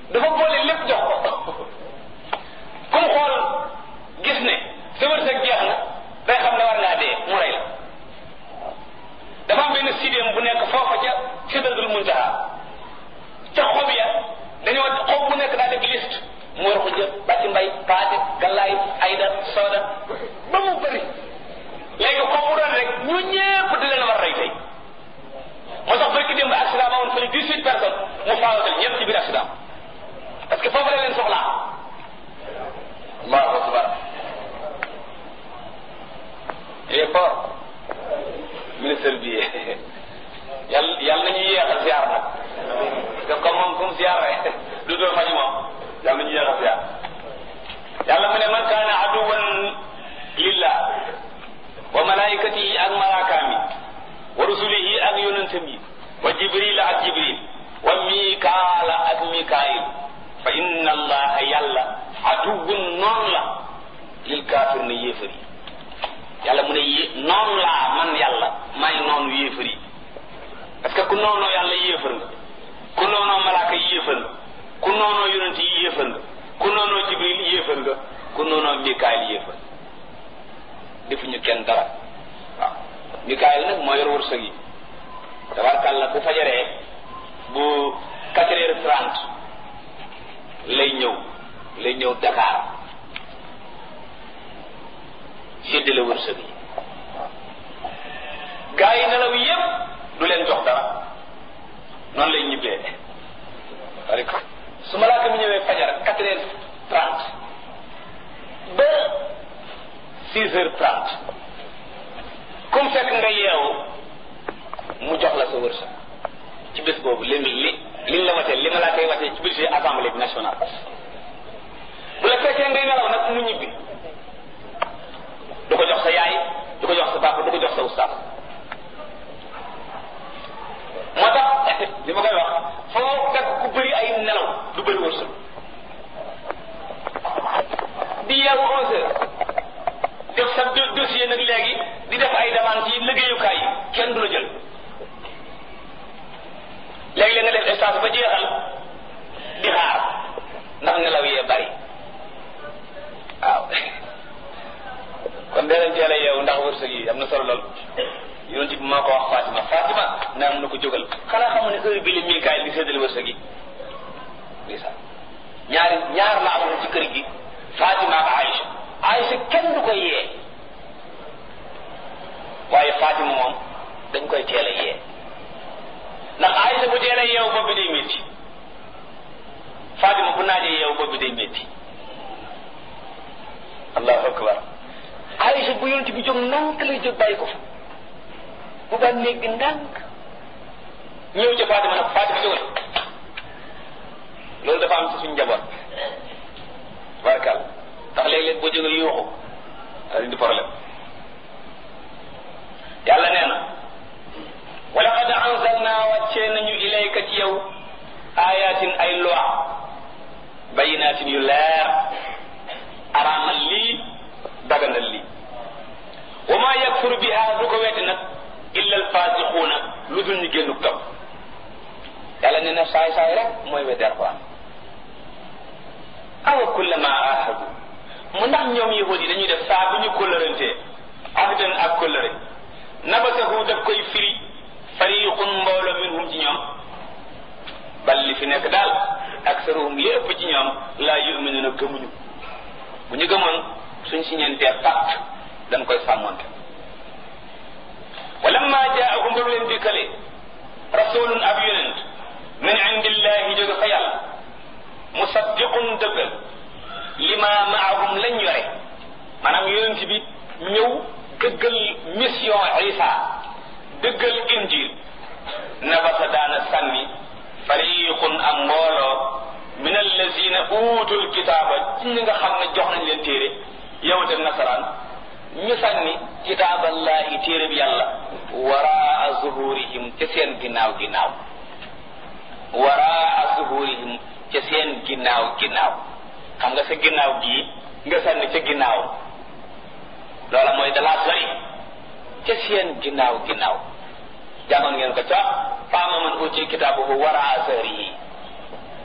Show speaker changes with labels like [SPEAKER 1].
[SPEAKER 1] dafa boole lépp jox ko comme xool gis ne sa wërsëg jeex na day xam ne war ngaa dee mu rey la dafa am benn sidéem bu nekk foofa ca sidratul muntaha ca xob ya dañoo xob bu nekk daa def liste mu war ko jël bàcc mbay paate gallaay ayda sooda ba mu bëri léegi xob bu doon rek ñu ñépp di leen war rey tey moo tax barki démb accident ba woon fële dix huit personnes mu faawatal ñëpp ci biir accident parce que foofu la leen soxlaa allahu akbar il est fort ministre bi yàlla yàlla nañu yéexal ziar nag parce que comme moom fu mu ziar rek du doo fañu moom yàlla nañu yéexal ziar yàlla mu ne man kaana aduwan lillah wa malaikatihi ak malaakaam yi wa rusulihi ak yonentam yi wa jibril ak jibril wa mikaala ak mikaayil fa inna allaha yàlla aduwun noonu la lil kaafir na yéefar yi yàlla mu ne yé noonu laa man yàlla may noonu yéefar yi parce que ku noonoo yàlla yéefar nga ku noonoo malaaka yi yéefar nga ku noonoo yonent yi yéefar nga ku noonoo jibril yéefar nga ku noonoo mikaayil yéefar defuñu kenn dara waaw mikaayil nag moo yor wërsëg yi tabarkàlla bu fajaree bu quatre heures trente lay ñëw lay ñëw Dakar séddale wërsëg yi gaa yi nelaw yépp du leen jox dara noonu lay ñibbee waaleykum su malaaka mi ñëwee fajar quatre heures trente ba six heures trente comme fekk nga yeewu mu jox la sa wërsëg ci bés boobu li li liñ la watee li malaaka yi watee ci budget assemblée bi nationale bu la fekkee ngay nelaw nag mu ñibbi du ko jox sa yaay du ko jox sa papa du ko jox sa ustaas moo tax li ma koy wax foo fekk ku bëri ay nelaw du bëri wërsëg di yeewu onze heures def sa dossier nag léegi di def ay demande ci liggéeyukaay yi kenn du la jël léegi-léeg nga def stage ba jeexal di xaar ndax nelaw yee bari waaw kon dee leen teel a yeewu ndax wërsëg yi am na solo lool yonent bi moo ko wax Fatima Fatima naa mun na ko jógal xanaa xamu ne heure bi la Mikaayil di séddale wërsëg yi ndeysaan ñaari ñaar la amoon ci kër gi Fatima ak Aïcha Aïcha kenn du koy yee waaye Fatima moom dañ koy teel a yee ndax Aïcha bu teel a yeewu bopp bi day métti Fatima bu naajee yeewu bopp bi day métti allahu akbar Aïcha bu yonent bi jóg ndànk lay jóg bàyyi ko fa bu ba néeg bi ndànk ñëw ca Fatima nag Fatima jógal loolu dafa am ci suñu njaboot barkal ndax léeg-léeg boo jógee yuuxu daal di problème yàlla nee na wa laqad anzalna wàccee nañu ilayka ci yow ayatin ay loi bayinatin yu leer araamal lii daganal lii wa ma yakfuru biha du ko weddi nag illa alfasiquuna lu dul ñu génnu topp yàlla nee na saay saay rek mooy weddi alquran awa kullama ahadu mu ndax ñoom yahudi dañuy def saa bu ñu kóllërantee ahdan ak kóllëre nabasahu daf koy firi fariqun mbooloo minhum ci ñoom bal li fi nekk daal aksaruhum li ëpp ci ñoom laa yuminuna gëmuñu bu ñu gëmoon suñ si ñeentee pacte dañ koy sàmmonte walamma jaahum ba leen dikkale rasulun ab yonent min indillahi jóge fa yàlla musaddiqun dëggal lima maahum lañ yore maanaam yonent bi ñëw dëggal mission isa dëggal injil nabasa daana sànni fariqun am mbooloo min allazina uutul kitaaba ci ñi nga xam ne jox nañ leen téere yawut ak nasaraan ñu sànni kitaaballahi téere bi yàlla waraa zuhurihim ca seen ginnaaw ginnaaw waraa zuhurihim ca seen ginnaaw ginnaaw xam nga sa ginnaaw gii nga sànni ca ginnaaw loola mooy dalaa sori ca seen ginnaaw ginnaaw jàngoon ngeen ko ca faama man uti kitaabuhu waraa zahrihi